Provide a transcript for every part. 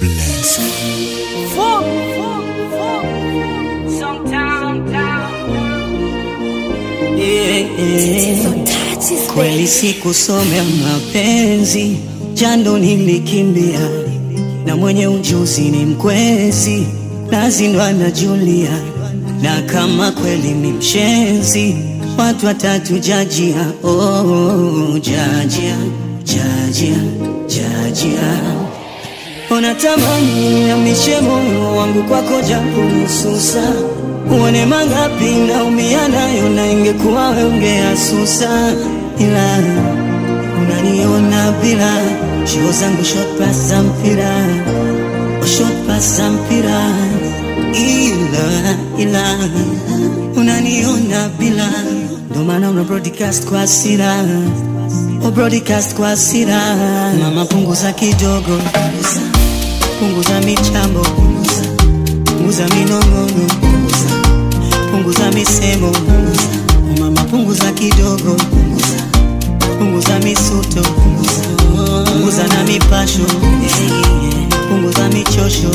bless. Kweli sikusomea mapenzi, jando nilikimbia, na mwenye ujuzi ni mkwezi, nazindwa na Julia, na kama kweli ni mshenzi, watu watatu jajia, oh, jajia, jajia, jajia Unatamani amishe moyo wangu kwako japo nususa, uone mangapi naumia nayo, na ingekuwa wewe ungeasusa, ila unaniona bila shoo zangu shot pass za mpira, oh, shot pass za mpira, ila ila unaniona bila, ndo maana una broadcast kwa hasira, oh, broadcast kwa hasira, mama punguza kidogo punguza michambo, punguza minong'ono, punguza misemo, mama, punguza kidogo, punguza misuto, punguza na mipasho, punguza michosho.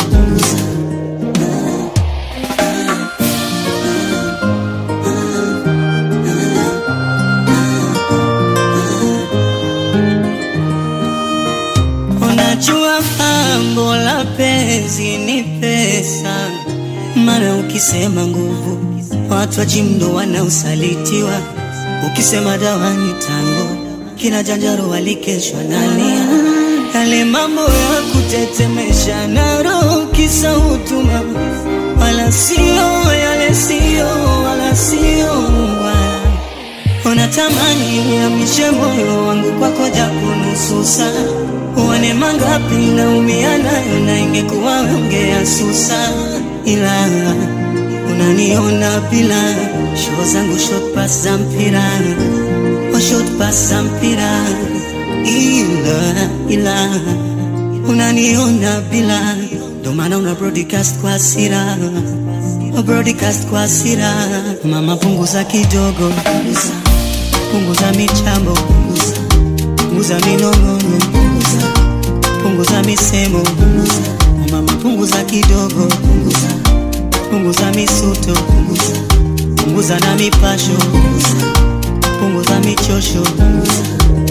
Unajua pambo la penzi ni pesa, maana ukisema nguvu watu wa jimdo wanausalitiwa, ukisema dawa ni tango, kina janjaro walikeshwa nalia, yale mambo ya kutetemesha na roho kisa hutuma, wala sio yale sio wala sio wala Unatamani uhamishe moyo wangu kwako japo nusu saa, uone mangapi naumia nayo, na ingekuwa wewe ungeasusa, ila unaniona bila shoo zangu shot pass za mpira, oh, shot pass za mpira, ila ila unaniona bila, ndo maana una broadcast kwa hasira, oh, broadcast kwa hasira, mama punguza kidogo punguza michambo, punguza minong'ono, punguza misemo, mama, punguza kidogo, punguza misuto, punguza na mipasho, punguza michosho.